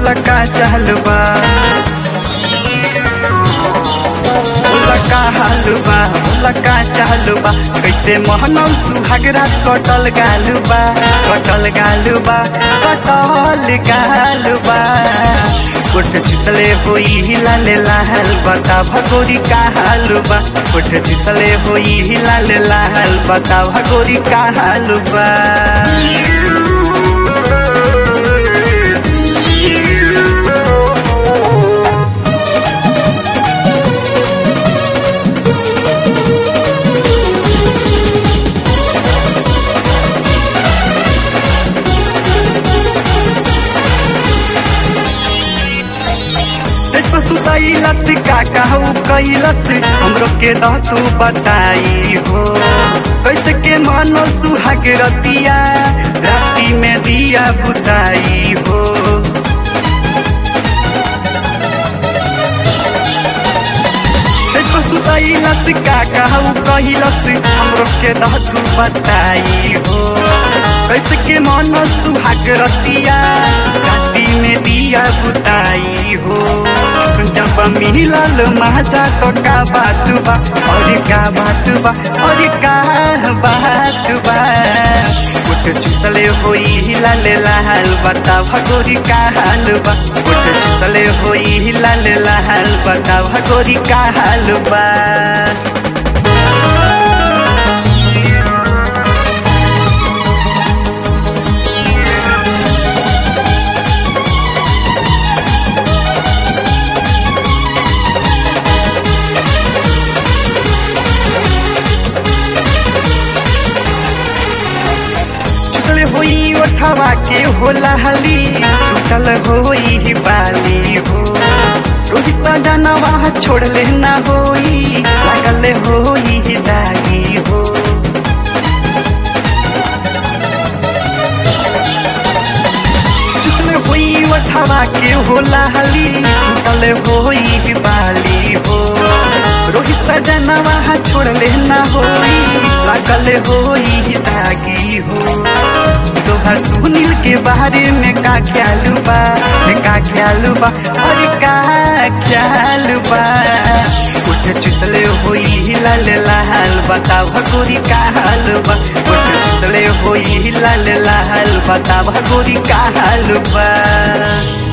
बोला का चाहल बा बोला का हाल बा बोला का चाहल बा कैसे मोहनौ सुहागरा कटल गाल बा कटल गाल बा कटल गाल बा कोठ फिसले होई लाल लाल बता भगोरी का हाल बा कोठ फिसले होई लाल लाल बता भगोरी का हाल बा तेजको सुतैलस का कहू कैलस हमरो के दह तू बताई हो कैसे के मानो सुहाग रतिया राती में दिया बुताई हो तेजको सुतैलस का कहू कैलस हमरो के दह तू बताई हो कैसे के मानो सुहाग रतिया राती में दिया बुताई हो जब मिलल माजा तो का बात बा और का बात बा और का बात बा कुछ चुसले होई लाल लाल बता भगोरी का हाल बा कुछ चुसले होई लाल लाल बता भगोरी का हाल बा चल होई ओठवा के होला हली चल होई बाली हो रोही सजनवा छोड़ ले ना होई लागल होई दागी हो चल होई ओठवा के होला हली चल होई बाली हो रोही सजनवा छोड़ ले ना होई लागल होई दागी हो तोहर सुनील के बारे में का ख्याल बा का ख्याल बा और का ख्याल बा कुछ चुसले होई लाल लाल बता भगोरी का हाल बा कुछ चुसले होई लाल लाल बता भगोरी का हाल बा